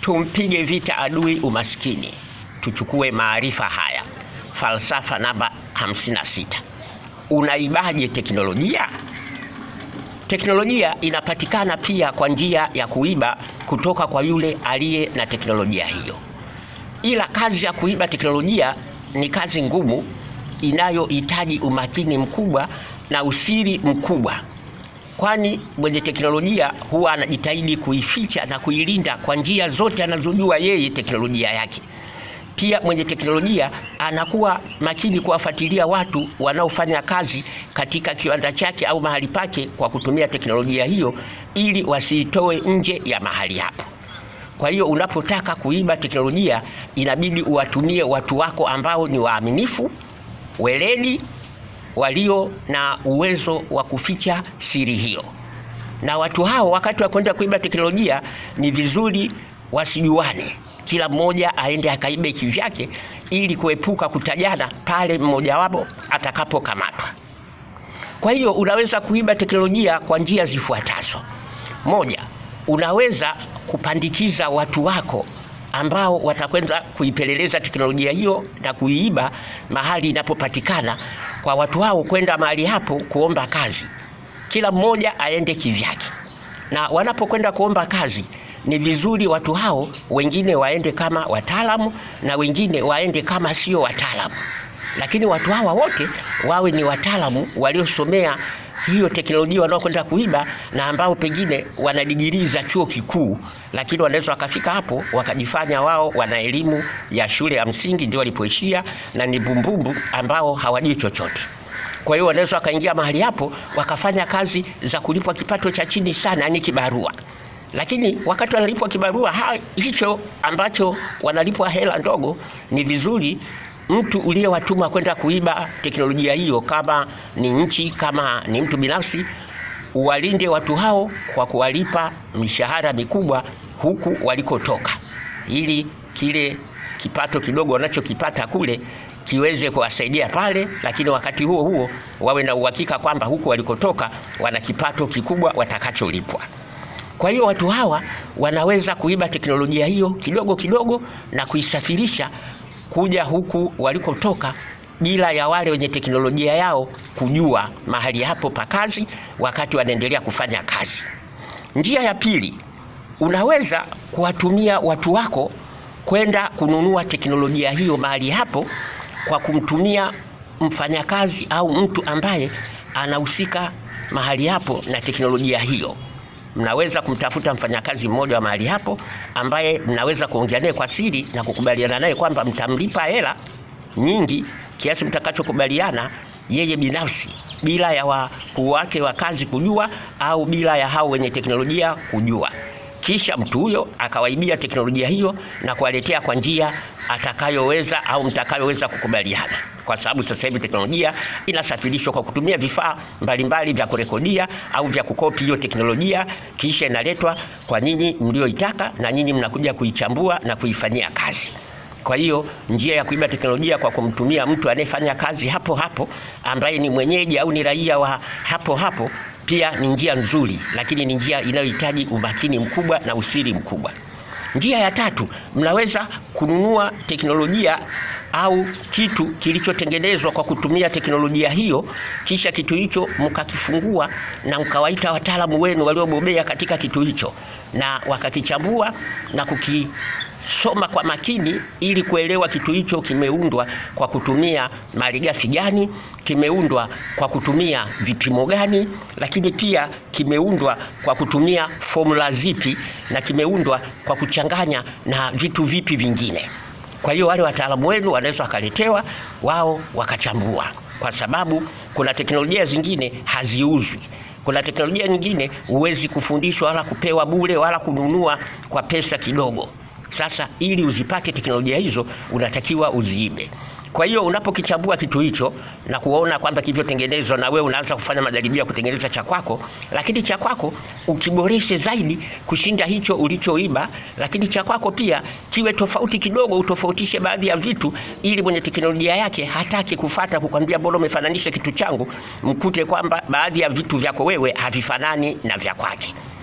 tumpige vita adui umaskini. Tuchukue maarifa haya, falsafa namba 56. Unaibaje teknolojia? Teknolojia inapatikana pia kwa njia ya kuiba kutoka kwa yule aliye na teknolojia hiyo, ila kazi ya kuiba teknolojia ni kazi ngumu inayohitaji umakini mkubwa na usiri mkubwa, kwani mwenye teknolojia huwa anajitahidi kuificha na kuilinda kwa njia zote anazojua yeye teknolojia yake. Pia mwenye teknolojia anakuwa makini kuwafuatilia watu wanaofanya kazi katika kiwanda chake au mahali pake kwa kutumia teknolojia hiyo ili wasiitoe nje ya mahali hapo. Kwa hiyo unapotaka kuiba teknolojia inabidi uwatumie watu wako ambao ni waaminifu, weledi, walio na uwezo wa kuficha siri hiyo. Na watu hao wakati wa kwenda kuiba teknolojia ni vizuri wasijuane, kila mmoja aende akaibe kivyake ili kuepuka kutajana pale mmoja wapo atakapokamatwa. Kwa hiyo unaweza kuiba teknolojia kwa njia zifuatazo. Moja, unaweza kupandikiza watu wako ambao watakwenda kuipeleleza teknolojia hiyo na kuiiba mahali inapopatikana, kwa watu hao kwenda mahali hapo kuomba kazi, kila mmoja aende kivyake. Na wanapokwenda kuomba kazi, ni vizuri watu hao wengine waende kama wataalamu na wengine waende kama sio wataalamu, lakini watu hawa wote wawe ni wataalamu waliosomea hiyo teknolojia wanaokwenda kuiba na ambao pengine wana digirii za chuo kikuu, lakini wanaweza wakafika hapo wakajifanya wao wana elimu ya shule ya msingi ndio walipoishia na ni bumbumbu ambao hawajui chochote. Kwa hiyo wanaweza wakaingia mahali hapo wakafanya kazi za kulipwa kipato cha chini sana, yani kibarua. Lakini wakati wanalipwa kibarua ha, hicho ambacho wanalipwa hela ndogo, ni vizuri mtu uliyewatuma kwenda kuiba teknolojia hiyo, kama ni nchi, kama ni mtu binafsi, uwalinde watu hao kwa kuwalipa mishahara mikubwa huku walikotoka, ili kile kipato kidogo wanachokipata kule kiweze kuwasaidia pale, lakini wakati huo huo wawe na uhakika kwamba huku walikotoka wana kipato kikubwa watakacholipwa. Kwa hiyo watu hawa wanaweza kuiba teknolojia hiyo kidogo kidogo na kuisafirisha kuja huku walikotoka bila ya wale wenye teknolojia yao kujua mahali hapo pa kazi wakati wanaendelea kufanya kazi. Njia ya pili, unaweza kuwatumia watu wako kwenda kununua teknolojia hiyo mahali hapo kwa kumtumia mfanyakazi au mtu ambaye anahusika mahali hapo na teknolojia hiyo. Mnaweza kumtafuta mfanyakazi mmoja wa mahali hapo ambaye mnaweza kuongea naye kwa siri na kukubaliana naye kwamba mtamlipa hela nyingi kiasi mtakachokubaliana yeye binafsi bila ya wakuu wake wa kazi kujua au bila ya hao wenye teknolojia kujua. Kisha mtu huyo akawaibia teknolojia hiyo na kuwaletea kwa njia atakayoweza au mtakayoweza kukubaliana, kwa sababu sasa hivi teknolojia inasafirishwa kwa kutumia vifaa mbalimbali vya kurekodia au vya kukopi hiyo teknolojia, kisha inaletwa kwa nyinyi mlioitaka, na nyinyi mnakuja kuichambua na kuifanyia kazi. Kwa hiyo njia ya kuiba teknolojia kwa kumtumia mtu anayefanya kazi hapo hapo ambaye ni mwenyeji au ni raia wa hapo hapo pia ni njia nzuri, lakini ni njia inayohitaji umakini mkubwa na usiri mkubwa. Njia ya tatu, mnaweza kununua teknolojia au kitu kilichotengenezwa kwa kutumia teknolojia hiyo, kisha kitu hicho mkakifungua na mkawaita wataalamu wenu waliobobea katika kitu hicho, na wakakichambua na kuki soma kwa makini ili kuelewa kitu hicho kimeundwa kwa kutumia malighafi gani, kimeundwa kwa kutumia vipimo gani, lakini pia kimeundwa kwa kutumia formula zipi, na kimeundwa kwa kuchanganya na vitu vipi vingine. Kwa hiyo wale wataalamu wenu wanaweza wakaletewa wao wakachambua, kwa sababu kuna teknolojia zingine haziuzwi. Kuna teknolojia nyingine huwezi kufundishwa wala kupewa bure wala kununua kwa pesa kidogo. Sasa ili uzipate teknolojia hizo unatakiwa uziibe. Kwa hiyo unapokichambua kitu hicho na kuona kwamba kilivyotengenezwa, na wewe unaanza kufanya majaribio ya kutengeneza cha kwako, lakini cha kwako ukiboreshe zaidi kushinda hicho ulichoiba, lakini cha kwako pia kiwe tofauti kidogo, utofautishe baadhi ya vitu, ili mwenye teknolojia yake hataki kufata kukwambia bora umefananisha kitu changu, mkute kwamba baadhi ya vitu vyako wewe havifanani na vya kwake.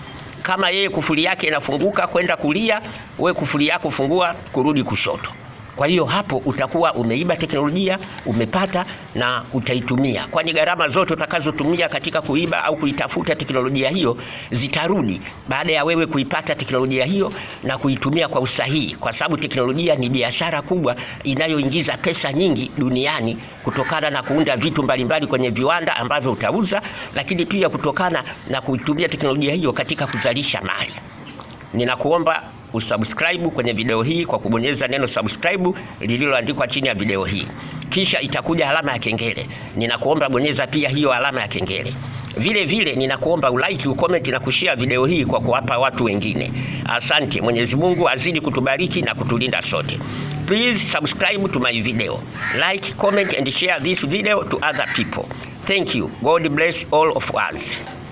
kama yeye kufuli yake inafunguka kwenda kulia, we kufuli yako fungua kurudi kushoto. Kwa hiyo hapo utakuwa umeiba teknolojia, umepata na utaitumia, kwani gharama zote utakazotumia katika kuiba au kuitafuta teknolojia hiyo zitarudi baada ya wewe kuipata teknolojia hiyo na kuitumia kwa usahihi, kwa sababu teknolojia ni biashara kubwa inayoingiza pesa nyingi duniani kutokana na kuunda vitu mbalimbali kwenye viwanda ambavyo utauza, lakini pia kutokana na kuitumia teknolojia hiyo katika kuzalisha mali. Ninakuomba usubscribe kwenye video hii kwa kubonyeza neno subscribe lililoandikwa chini ya video hii, kisha itakuja alama ya kengele. Ninakuomba bonyeza pia hiyo alama ya kengele. Vile vile ninakuomba ulike, ucomment na kushare video hii kwa kuwapa watu wengine. Asante. Mwenyezi Mungu azidi kutubariki na kutulinda sote. Please subscribe to my video. Like, comment and share this video to other people. Thank you. God bless all of us.